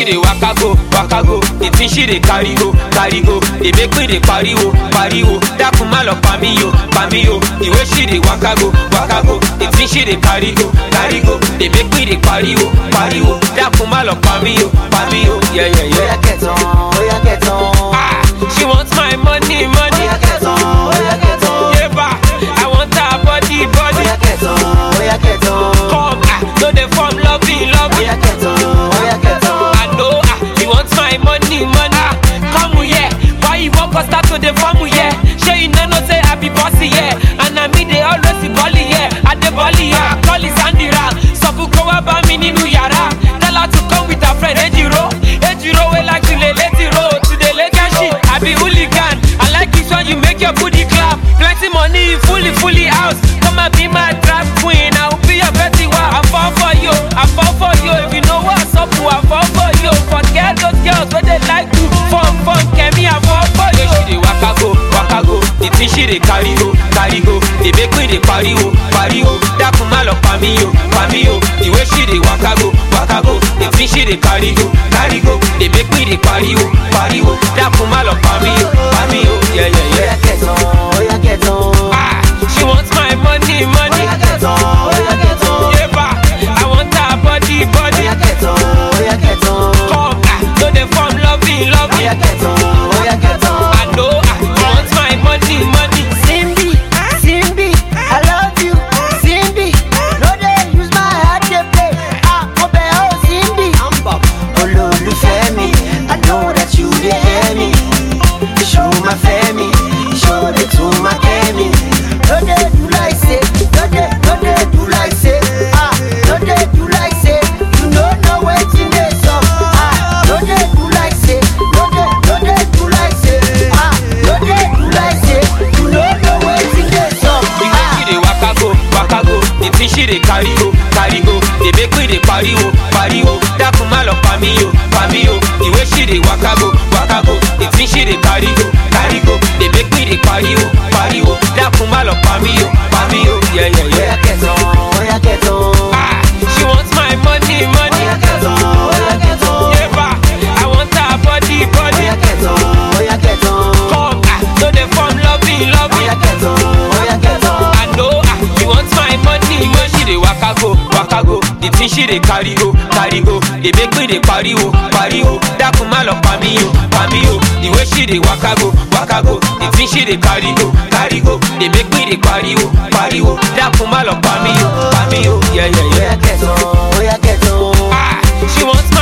she dey waka go waka go the thing she dey carry go carry go dey make me dey pariwo pariwo dákun má lọ pa mí o pa mí o the way she dey waka go waka go the thing she dey carry go carry go dey make me dey pariwo pariwo dákun má lọ pa mí o pa mí o yẹ́yẹ́yẹ́. Oya get on, oya get on. Ah, she want my money money Oya get on, oya get on. yeba I want her body body Oya get on, oya get on. come ah no dey form loving loving. Oya get on, oya get on. I know ah, you want my money, money. Ah, come here, why you walk or start to the farm here? Sure you know no say I be bossy yeah, and I me they always be bolly yeah. I the bolly yeah, call it Sandira. So who go about me nínú yàrá? Tell her to come with her friend Ejiro. Ejiro we like to lay lazy road to the legacy. I be hooligan. I like it when you make your booty clap. Plenty money, fully fully house. Come and be my trap queen. I will be your Betty Wa. I fall for you. I fall for you. If you know what's up, I fall for you. Forget those girls where they like to fun fun. Kemi, I fall for you. She dey waka go, waka go. The thing she dey carry go, carry go. They make me dey pariwo, pariwo. Dákun má lọ pa mí o, pa mí o. The way she dey waka go, waka go. The thing she dey carry go, carry go. They make me dey pariwo, pariwo. Dákun má lọ pa mí o, pa mí o. Yeah, yeah, yeah. Oya get on, oya get on. Ah, she wants my money, money. Oya get on, oya get on. Yeba, I want her body, body. Oya get on, oya get on. Come, ah, no dey form loving, loving. Oya get on, oya get on. I know, ah, you want my money, money. Simbi, Simbi, I love you, Simbi. No dey use my heart dey play. Ah, mo bẹ̀ ọ́ Simbi. Olólùfẹ́ mi, I know that you dey hear me. Show my fẹ́ mi, show dey tún my kẹ́ mi. No dey do like say, no dey, no dey do like say. Ah, no dey do like say, you no know wetin dey sup. Ah, no dey do like say, no dey, no dey do like say. Ah, no dey do like say, you no know wetin dey sup. The way she dey waka go, waka go. The thing she dey carry go, carry go. They make me dey pariwo, pariwo. Dákun má lọ pa mí o, pa mí o. The way she dey waka go, waka go. The thing she dey carry go, carry go. They make me dey pariwo, pariwo. Dákun má lọ pa mí o, pa mí o. Yeah, yeah, Oya yeah. get on, oya get on. Ah, she wants my money, money. Oya get on, oya get on. Yeba, I want her body, body. Oya get on, oya get on. Come, ah, no dey form loving, loving. Oya get on, oya get on. I know ah, you want my money when she dey waka go, waka go. The thing she dey carry go, carry go. They make me dey pariwo, pariwo. Dákun má lọ pa mí o, pa mí o. The way she dey waka go, waka go. The thing she dey carry go, carry go. They make me dey pariwo, pariwo. Dákun má lọ pa mí o, pa mí o. Yeah, yeah, yeah. Oya get on, oya get on. Ah, she wants my